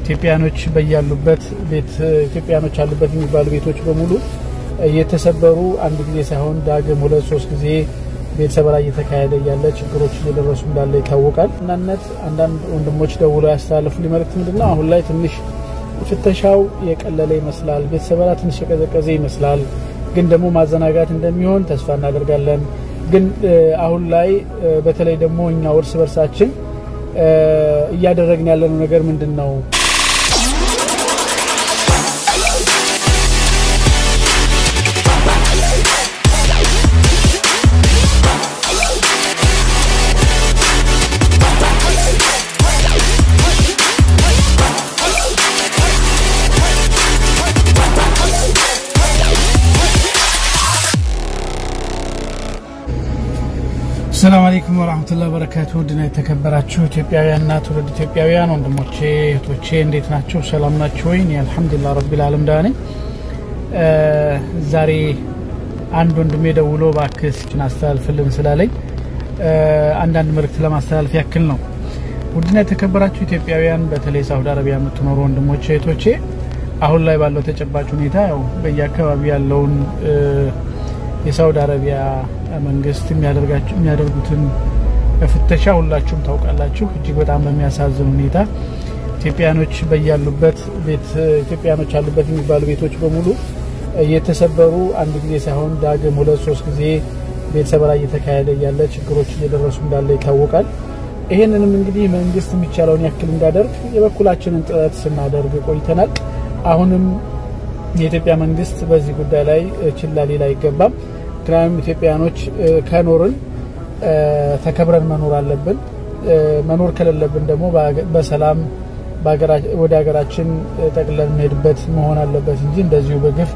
ኢትዮጵያኖች በያሉበት ቤት ኢትዮጵያኖች አሉበት የሚባሉ ቤቶች በሙሉ እየተሰበሩ አንድ ጊዜ ሳይሆን ዳግም ሁለት ሶስት ጊዜ ቤት ሰበራ እየተካሄደ እያለ ችግሮች እየደረሱ እንዳለ ይታወቃል። እናነት አንዳንድ ወንድሞች ደውለው ያስተላለፉ መልእክት ምንድን ነው? አሁን ላይ ትንሽ ፍተሻው የቀለለ ይመስላል። ቤት ሰበራ ትንሽ የቀዘቀዘ ይመስላል። ግን ደግሞ ማዘናጋት እንደሚሆን ተስፋ እናደርጋለን። ግን አሁን ላይ በተለይ ደግሞ እኛ እርስ በርሳችን እያደረግን ያለነው ነገር ምንድን ነው? ሰላም አለይኩም ወራህመቱላሂ ወበረካቱ። ውድና የተከበራችሁ ኢትዮጵያውያንና ትውልድ ኢትዮጵያውያን ወንድሞቼ እህቶቼ እንዴት ናቸው? ሰላም ናቸው ወይ? እኔ አልሐምዱሊላህ ረቢል ዓለም ደህና ነኝ። ዛሬ አንድ ወንድሜ ደውሎ እባክህ አስተላልፍልን ስላለኝ አንዳንድ መልእክት ለማስተላለፍ ያክል ነው። ውድና የተከበራችሁ ኢትዮጵያውያን በተለይ ሳውዲ አረቢያ የምትኖሩ ወንድሞቼ እህቶቼ አሁን ላይ ባለው ተጨባጭ ሁኔታ ያው በየአካባቢው ያለውን የሳውዲ አረቢያ መንግስት የሚያደርጉትን ፍተሻ ሁላችሁም ታውቃላችሁ። እጅግ በጣም በሚያሳዝን ሁኔታ ኢትዮጵያኖች በያሉበት ቤት ኢትዮጵያኖች አሉበት የሚባሉ ቤቶች በሙሉ እየተሰበሩ አንድ ጊዜ ሳይሆን ዳግም ሁለት ሶስት ጊዜ ቤት ሰበራ እየተካሄደ እያለ ችግሮች እየደረሱ እንዳለ ይታወቃል። ይህንንም እንግዲህ መንግስት የሚቻለውን ያክል እንዳደርግ የበኩላችንን ጥረት ስናደርግ ቆይተናል። አሁንም የኢትዮጵያ መንግስት በዚህ ጉዳይ ላይ ችላ ሊል አይገባም። ምክንያቱም ኢትዮጵያኖች ከኖርን ተከብረን መኖር አለብን። መኖር ከሌለብን ደግሞ በሰላም ወደ ሀገራችን ጠቅለን እንሄድበት መሆን አለበት እንጂ እንደዚሁ በግፍ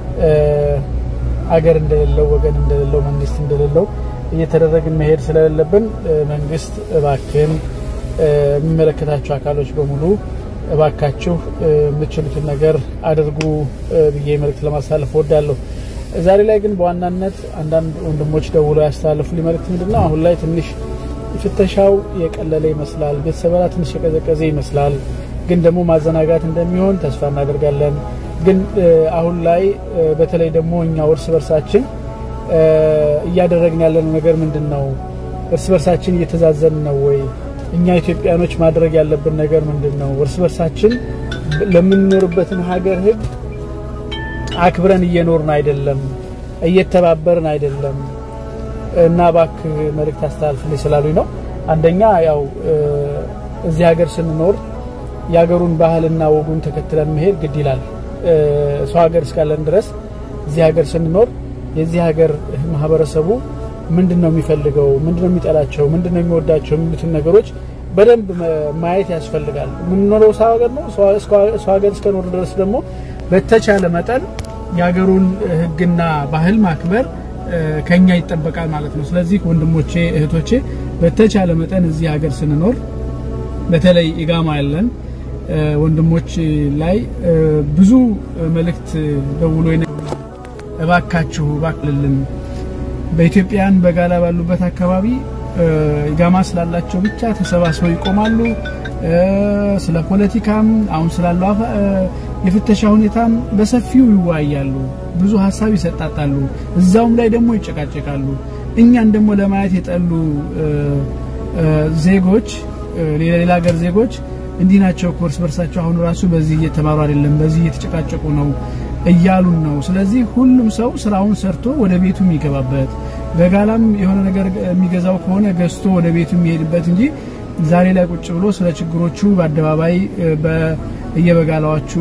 አገር እንደሌለው ወገን እንደሌለው መንግስት እንደሌለው እየተደረግን መሄድ ስለሌለብን መንግስት እባክን የሚመለከታቸው አካሎች በሙሉ እባካችሁ የምትችሉትን ነገር አድርጉ ብዬ መልእክት ለማስተላለፍ እወዳለሁ። ዛሬ ላይ ግን በዋናነት አንዳንድ ወንድሞች ደውለው ያስተላለፉ መልእክት ምንድነው? አሁን ላይ ትንሽ ፍተሻው የቀለለ ይመስላል። ቤት ሰበራ ትንሽ የቀዘቀዘ ይመስላል። ግን ደግሞ ማዘናጋት እንደሚሆን ተስፋ እናደርጋለን። ግን አሁን ላይ በተለይ ደግሞ እኛ እርስ በርሳችን እያደረግን ያለነው ነገር ምንድን ነው? እርስ በርሳችን እየተዛዘን ነው ወይ? እኛ ኢትዮጵያኖች ማድረግ ያለብን ነገር ምንድን ነው? እርስ በርሳችን ለምንኖርበትን ሀገር ሕግ አክብረን እየኖርን አይደለም፣ እየተባበርን አይደለም እና እባክህ መልእክት አስተላልፍልኝ ስላሉኝ ነው። አንደኛ ያው እዚህ ሀገር ስንኖር የሀገሩን ባህልና ወጉን ተከትለን መሄድ ግድ ይላል። ሰው ሀገር እስካለን ድረስ እዚህ ሀገር ስንኖር የዚህ ሀገር ማህበረሰቡ ምንድን ነው የሚፈልገው፣ ምንድን ነው የሚጠላቸው፣ ምንድን ነው የሚወዳቸው የሚሉትን ነገሮች በደንብ ማየት ያስፈልጋል። የምንኖረው ሰው ሀገር ነው። ሰው ሀገር እስከኖር ድረስ ደግሞ በተቻለ መጠን የሀገሩን ሕግና ባህል ማክበር ከኛ ይጠበቃል ማለት ነው። ስለዚህ ወንድሞቼ እህቶቼ፣ በተቻለ መጠን እዚህ ሀገር ስንኖር በተለይ ኢጋማ ያለን ወንድሞች ላይ ብዙ መልእክት ደውሎ እባካችሁ እባክልልን በኢትዮጵያን በጋላ ባሉበት አካባቢ ኢጋማ ስላላቸው ብቻ ተሰባስበው ይቆማሉ። ስለ ፖለቲካም አሁን ስላለው የፍተሻ ሁኔታም በሰፊው ይወያያሉ። ብዙ ሀሳብ ይሰጣጣሉ። እዛውም ላይ ደግሞ ይጨቃጨቃሉ። እኛን ደግሞ ለማየት የጠሉ ዜጎች ሌላ ሀገር ዜጎች እንዲህ ናቸው እኮ እርስ በርሳቸው አሁን ራሱ በዚህ እየተማሩ አይደለም፣ በዚህ እየተጨቃጨቁ ነው እያሉን ነው። ስለዚህ ሁሉም ሰው ስራውን ሰርቶ ወደ ቤቱ የሚገባበት በጋላም የሆነ ነገር የሚገዛው ከሆነ ገዝቶ ወደ ቤቱ የሚሄድበት እንጂ ዛሬ ላይ ቁጭ ብሎ ስለ ችግሮቹ በአደባባይ በየበጋላዎቹ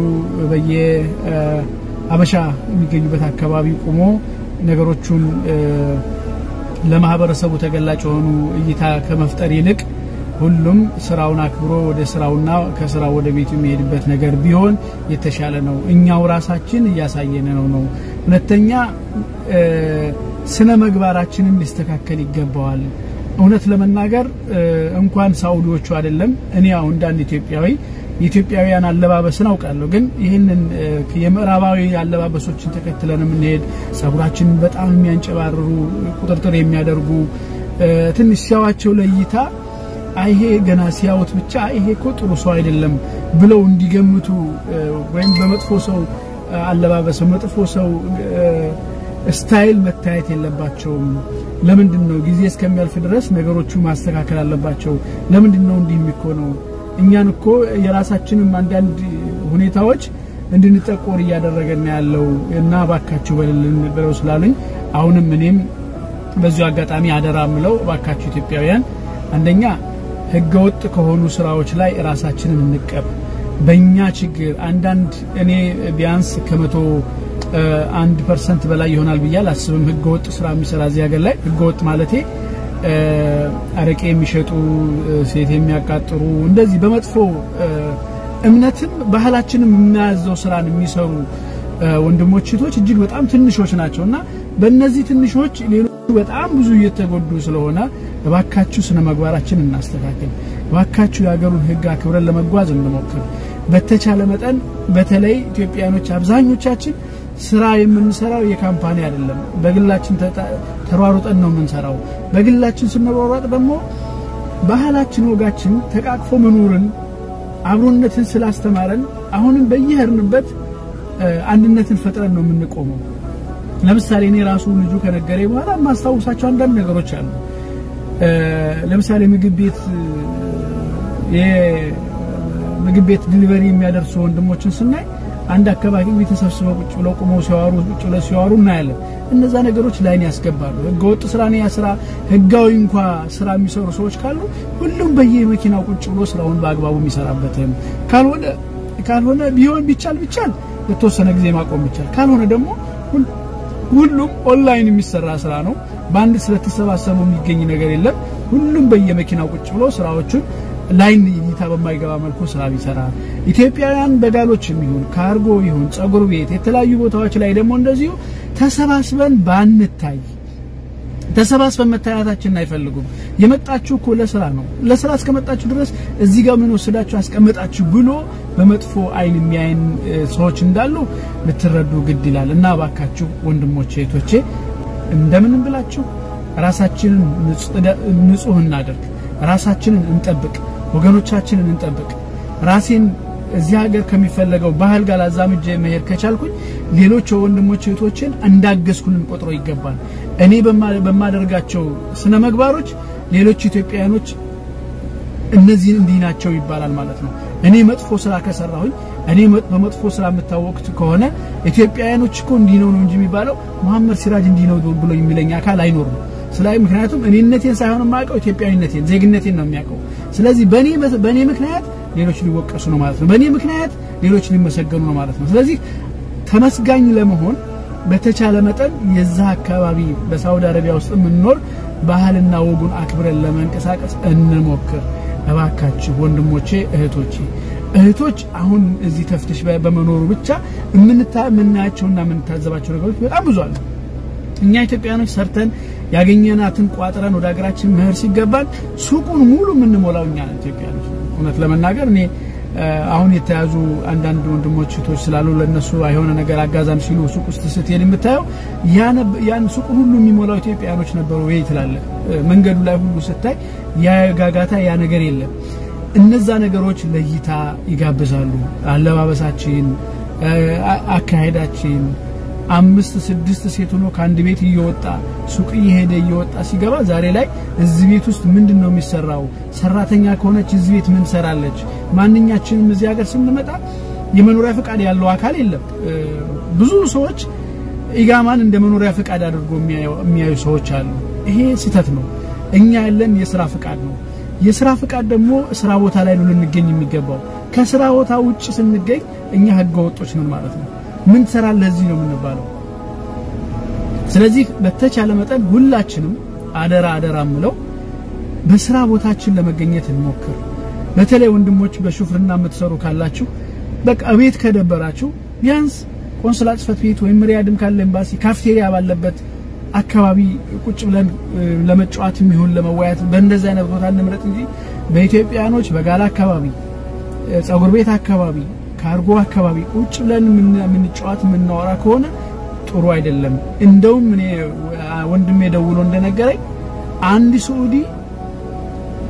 በየአበሻ የሚገኙበት አካባቢ ቁሞ ነገሮቹን ለማህበረሰቡ ተገላጭ የሆኑ እይታ ከመፍጠር ይልቅ ሁሉም ስራውን አክብሮ ወደ ስራውና ከስራው ወደ ቤቱ የሚሄድበት ነገር ቢሆን የተሻለ ነው። እኛው ራሳችን እያሳየን ነው ነው። ሁለተኛ ስነ ምግባራችንም ሊስተካከል ይገባዋል። እውነት ለመናገር እንኳን ሳኡዲዎቹ አይደለም እኔ አሁን እንዳንድ ኢትዮጵያዊ የኢትዮጵያውያን አለባበስን አውቃለሁ። ግን ይህንን የምዕራባዊ አለባበሶችን ተከትለን የምንሄድ ጸጉራችንን በጣም የሚያንጨባርሩ ቁጥርጥር የሚያደርጉ ትንሽ ሲያዋቸው ለእይታ ይሄ ገና ሲያዩት ብቻ ይሄ እኮ ጥሩ ሰው አይደለም ብለው እንዲገምቱ ወይም በመጥፎ ሰው አለባበስ መጥፎ ሰው ስታይል መታየት የለባቸውም። ለምንድን ነው ጊዜ እስከሚያልፍ ድረስ ነገሮቹ ማስተካከል አለባቸው? ለምንድን ነው እንዲህ የሚኮነው? እኛን እኮ የራሳችንም አንዳንድ ሁኔታዎች እንድንጠቆር እያደረገን ያለው እና ባካችሁ በልልን ብለው ስላሉኝ አሁንም እኔም በዚሁ አጋጣሚ አደራ ምለው ባካችሁ ኢትዮጵያውያን አንደኛ ህገወጥ ከሆኑ ስራዎች ላይ ራሳችንን እንቀብ። በእኛ ችግር አንዳንድ እኔ ቢያንስ ከመቶ አንድ ፐርሰንት በላይ ይሆናል ብዬ አላስብም ህገወጥ ስራ የሚሰራ እዚህ ሀገር ላይ ህገወጥ ማለቴ አረቄ የሚሸጡ ሴት የሚያቃጥሩ እንደዚህ በመጥፎ እምነትም ባህላችንም የሚያዘው ስራን የሚሰሩ ወንድሞች እህቶች እጅግ በጣም ትንሾች ናቸው እና በእነዚህ ትንሾች ሌሎቹ በጣም ብዙ እየተጎዱ ስለሆነ እባካችሁ ስነ ምግባራችን እናስተካክል። እባካችሁ የሀገሩን ህግ አክብረን ለመጓዝ እንሞክር። በተቻለ መጠን በተለይ ኢትዮጵያኖች አብዛኞቻችን ስራ የምንሰራው የካምፓኒ አይደለም። በግላችን ተሯሩጠን ነው የምንሰራው። በግላችን ስንሯሯጥ ደግሞ ባህላችን፣ ወጋችን ተቃቅፎ መኖርን አብሮነትን ስላስተማረን አሁንም በየሄድንበት አንድነትን ፈጥረን ነው የምንቆመው። ለምሳሌ እኔ ራሱ ልጁ ከነገሬ በኋላ የማስታውሳቸው አንዳንድ ነገሮች አሉ። ለምሳሌ ምግብ ቤት የምግብ ቤት ዲሊቨሪ የሚያደርሱ ወንድሞችን ስናይ አንድ አካባቢ ተሰብስበው ቁጭ ብለው ቁመው ሲያወሩ ቁጭ ብለው ሲያወሩ እናያለን። እነዛ ነገሮች ላይን ያስገባሉ። ህገወጥ ስራ ነው ያ ስራ። ህጋዊ እንኳ ስራ የሚሰሩ ሰዎች ካሉ ሁሉም በየመኪናው ቁጭ ብሎ ስራውን በአግባቡ የሚሰራበትም ካልሆነ ካልሆነ ቢሆን ቢቻል ቢቻል የተወሰነ ጊዜ ማቆም ቢቻል ካልሆነ ደግሞ ሁሉም ኦንላይን የሚሰራ ስራ ነው። በአንድ ስለተሰባሰቡ የሚገኝ ነገር የለም። ሁሉም በየመኪናው ቁጭ ብሎ ስራዎቹን ላይን እይታ በማይገባ መልኩ ስራ ቢሰራ ኢትዮጵያውያን በጋሎች ይሁን ካርጎ ይሁን ጸጉር ቤት የተለያዩ ቦታዎች ላይ ደግሞ እንደዚሁ ተሰባስበን ባንታይ ተሰባስበን መታየታችንን አይፈልጉም። የመጣችሁ እኮ ለስራ ነው። ለስራ እስከመጣችሁ ድረስ እዚህ ጋር ምን ወስዳችሁ አስቀመጣችሁ ብሎ በመጥፎ አይን የሚያይን ሰዎች እንዳሉ ልትረዱ ግድ ይላል እና እባካችሁ ወንድሞቼ እህቶቼ እንደምንም ብላችሁ ራሳችንን ንጹህ እናደርግ፣ ራሳችንን እንጠብቅ፣ ወገኖቻችንን እንጠብቅ። ራሴን እዚህ ሀገር ከሚፈለገው ባህል ጋር አዛምጄ መሄድ ከቻልኩኝ ሌሎች ወንድሞች እህቶችን እንዳገዝኩንን ቆጥሮ ይገባል። እኔ በማደርጋቸው ስነ ምግባሮች ሌሎች ኢትዮጵያውያኖች እነዚህን እንዲህ ናቸው ይባላል ማለት ነው። እኔ መጥፎ ስራ ከሰራሁኝ እኔ በመጥፎ ስራ የምታወቅት ከሆነ ኢትዮጵያውያኖች እኮ እንዲህ ነው ነው እንጂ የሚባለው መሐመድ ሲራጅ እንዲህ ነው ብሎ የሚለኝ አካል አይኖርም። ስላይ ምክንያቱም እኔነቴን ሳይሆን የማውቀው ኢትዮጵያዊነቴን ዜግነቴን ነው የሚያውቀው። ስለዚህ በእኔ በእኔ ምክንያት ሌሎች ሊወቀሱ ነው ማለት ነው። በእኔ ምክንያት ሌሎች ሊመሰገኑ ነው ማለት ነው። ስለዚህ ተመስጋኝ ለመሆን በተቻለ መጠን የዛ አካባቢ በሳውዲ አረቢያ ውስጥ የምንኖር ባህልና ወጉን አክብረን ለመንቀሳቀስ እንሞክር። እባካችሁ ወንድሞቼ፣ እህቶቼ እህቶች አሁን እዚህ ተፍትሽ በመኖሩ ብቻ የምናያቸውና የምንታዘባቸው ነገሮች በጣም ብዙ አሉ። እኛ ኢትዮጵያኖች ሰርተን ያገኘናትን ቋጥረን ወደ ሀገራችን መሄድ ሲገባን ሱቁን ሙሉ የምንሞላው እኛ ኢትዮጵያኖች። እውነት ለመናገር እኔ አሁን የተያዙ አንዳንድ ወንድሞች እህቶች ስላሉ ለነሱ የሆነ ነገር አጋዛም ሲሉ ሱቅ ውስጥ ስትሄድ የምታየው ያን ሱቁን ሁሉ የሚሞላው ኢትዮጵያኖች ነበሩ ወይ ትላለህ። መንገዱ ላይ ሁሉ ስታይ ያ ጋጋታ ያ ነገር የለም። እነዛ ነገሮች ለእይታ ይጋብዛሉ። አለባበሳችን፣ አካሄዳችን አምስት ስድስት ሴት ሆኖ ከአንድ ቤት እየወጣ ሱቅ እየሄደ እየወጣ ሲገባ ዛሬ ላይ እዚህ ቤት ውስጥ ምንድን ነው የሚሰራው? ሰራተኛ ከሆነች እዚህ ቤት ምን ሰራለች? ማንኛችንም እዚህ ሀገር ስንመጣ የመኖሪያ ፈቃድ ያለው አካል የለም። ብዙ ሰዎች ኢጋማን እንደ መኖሪያ ፈቃድ አድርጎ የሚያዩ ሰዎች አሉ። ይሄ ስህተት ነው። እኛ ያለን የስራ ፈቃድ ነው። የስራ ፈቃድ ደግሞ ስራ ቦታ ላይ ነው ልንገኝ የሚገባው። ከስራ ቦታ ውጭ ስንገኝ እኛ ህገ ወጦች ነን ማለት ነው። ምን ትሰራለህ እዚህ ነው የምንባለው። ስለዚህ በተቻለ መጠን ሁላችንም አደራ አደራ ምለው በስራ ቦታችን ለመገኘት እንሞክር። በተለይ ወንድሞች በሹፍርና የምትሰሩ ካላችሁ በቃ ቤት ከደበራችሁ ቢያንስ ቆንስላ ጽሕፈት ቤት ወይም ሪያድም ካለ ኤምባሲ ካፍቴሪያ ባለበት አካባቢ ቁጭ ብለን ለመጫወት የሚሆን ለመወያየት በእንደዚህ አይነት ቦታ እንምረጥ እንጂ በኢትዮጵያኖች በጋላ አካባቢ፣ ጸጉር ቤት አካባቢ ካርጎ አካባቢ ቁጭ ብለን የምንጫወት የምናወራ ከሆነ ጥሩ አይደለም። እንደውም እኔ ወንድሜ ደውሎ እንደነገረኝ አንድ ስዑዲ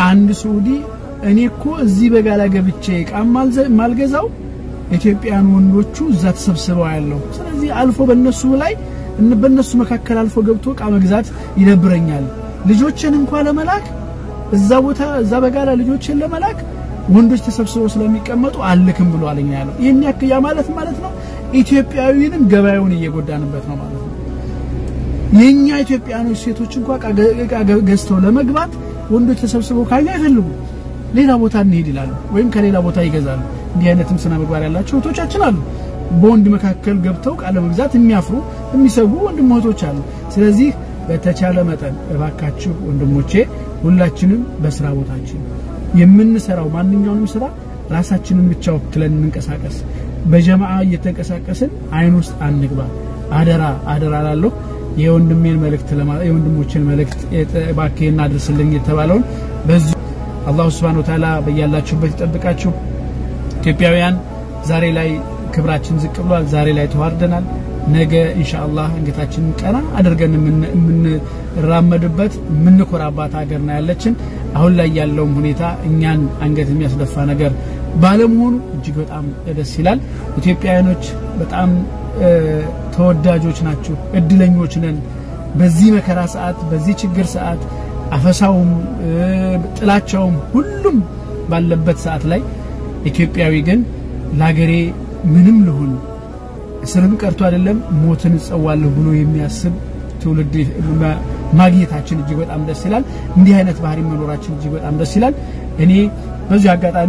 አንድ ሳዑዲ እኔ እኮ እዚህ በጋላ ገብቼ እቃም ማልገዛው ኢትዮጵያን ወንዶቹ እዛ ተሰብስበው ያለው ስለዚህ አልፎ በነሱ ላይ በነሱ መካከል አልፎ ገብቶ እቃ መግዛት ይደብረኛል። ልጆችን እንኳን ለመላክ እዛ ቦታ እዛ በጋላ ልጆችን ለመላክ ወንዶች ተሰብስበው ስለሚቀመጡ አልክም ብሎ አለኛ ያለው ይህን ያክል ያ ማለት ማለት ነው ኢትዮጵያዊንም ገበያውን እየጎዳንበት ነው ማለት ነው። የኛ ኢትዮጵያኖች ሴቶች እንኳን እቃ ገዝተው ለመግባት ወንዶች ተሰብስበው ካዩ አይፈልጉ ሌላ ቦታ እንሄድ ይላሉ፣ ወይም ከሌላ ቦታ ይገዛሉ። እንዲህ አይነትም ስነ ምግባር ያላቸው እህቶቻችን አሉ። በወንድ መካከል ገብተው ቃለ መግዛት የሚያፍሩ የሚሰጉ ወንድም እህቶች አሉ። ስለዚህ በተቻለ መጠን እባካችሁ ወንድሞቼ ሁላችንም በስራ ቦታችን የምንሰራው ማንኛውንም ስራ ራሳችንን ብቻ ወክለን እንንቀሳቀስ። በጀማዓ እየተንቀሳቀስን አይን ውስጥ አንግባ። አደራ አደራ ላለሁ የወንድሜን መልእክት የወንድሞችን መልእክት እባክህን አድርስልኝ የተባለውን በዚህ አላሁ ስብሐነ ወተዓላ በያላችሁበት ይጠብቃችሁ። ኢትዮጵያውያን ዛሬ ላይ ክብራችን ዝቅ ብሏል። ዛሬ ላይ ተዋርደናል። ነገ ኢንሻአላህ አንገታችንን ቀና አድርገን የምንራመድበት የምንኮራባት ሀገር ነው ያለችን። አሁን ላይ ያለውም ሁኔታ እኛን አንገት የሚያስደፋ ነገር ባለመሆኑ እጅግ በጣም ደስ ይላል። ኢትዮጵያውያኖች በጣም ተወዳጆች ናችሁ፣ እድለኞች ነን። በዚህ መከራ ሰዓት፣ በዚህ ችግር ሰዓት አፈሳውም ጥላቻውም ሁሉም ባለበት ሰዓት ላይ ኢትዮጵያዊ ግን ለሀገሬ ምንም ልሁን እስርም ቀርቶ አይደለም ሞትን እጸዋለሁ ብሎ የሚያስብ ትውልድ ማግኘታችን እጅግ በጣም ደስ ይላል። እንዲህ አይነት ባህሪ መኖራችን እጅግ በጣም ደስ ይላል። እኔ በዚህ አጋጣሚ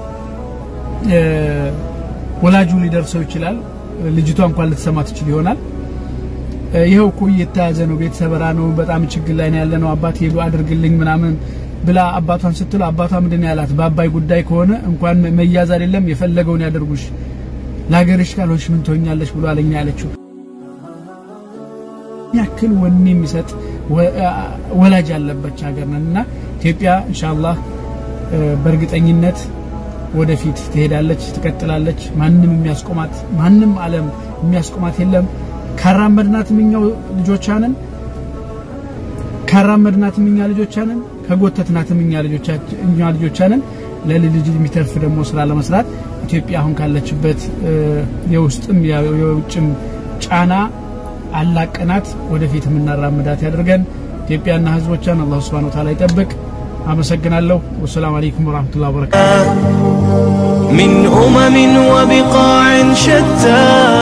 ወላጁ ሊደርሰው ይችላል። ልጅቷ እንኳን ልትሰማ ትችል ይሆናል። ይኸው እኮ እየተያዘ ነው፣ ቤት ሰበራ ነው፣ በጣም ችግር ላይ ነው ያለ ነው፣ አባት ሄዱ አድርግልኝ ምናምን ብላ አባቷን ስትል አባቷ ምንድን ያላት በአባይ ጉዳይ ከሆነ እንኳን መያዝ አይደለም የፈለገውን ያደርጉሽ ለሀገርሽ ካልሆንሽ ምን ትሆኛለሽ ብሎ አለኝ ያለችው ያክል ወኔ የሚሰጥ ወላጅ ያለበች ሀገር ነን እና ኢትዮጵያ ኢንሻአላህ በእርግጠኝነት ወደፊት ትሄዳለች፣ ትቀጥላለች። ማንም የሚያስቆማት ማንም ዓለም የሚያስቆማት የለም። ካራመድናትም እኛው ልጆቻንን ካራመድናትም እኛ ልጆቻንን ከጎተትናትም እኛ ልጆቻንን ለልጅ የሚተርፍ ደግሞ ስራ ለመስራት ኢትዮጵያ አሁን ካለችበት የውስጥም የውጭም ጫና አላቀናት ወደፊት የምናራምዳት ያደርገን። ኢትዮጵያና ህዝቦቿን አላሁ ስብሐነ ወተዓላ ይጠብቅ። አመሰግናለሁ። ወሰላሙ አለይኩም ወራህመቱላሂ ወበረካቱ من أمم وبقاع شتى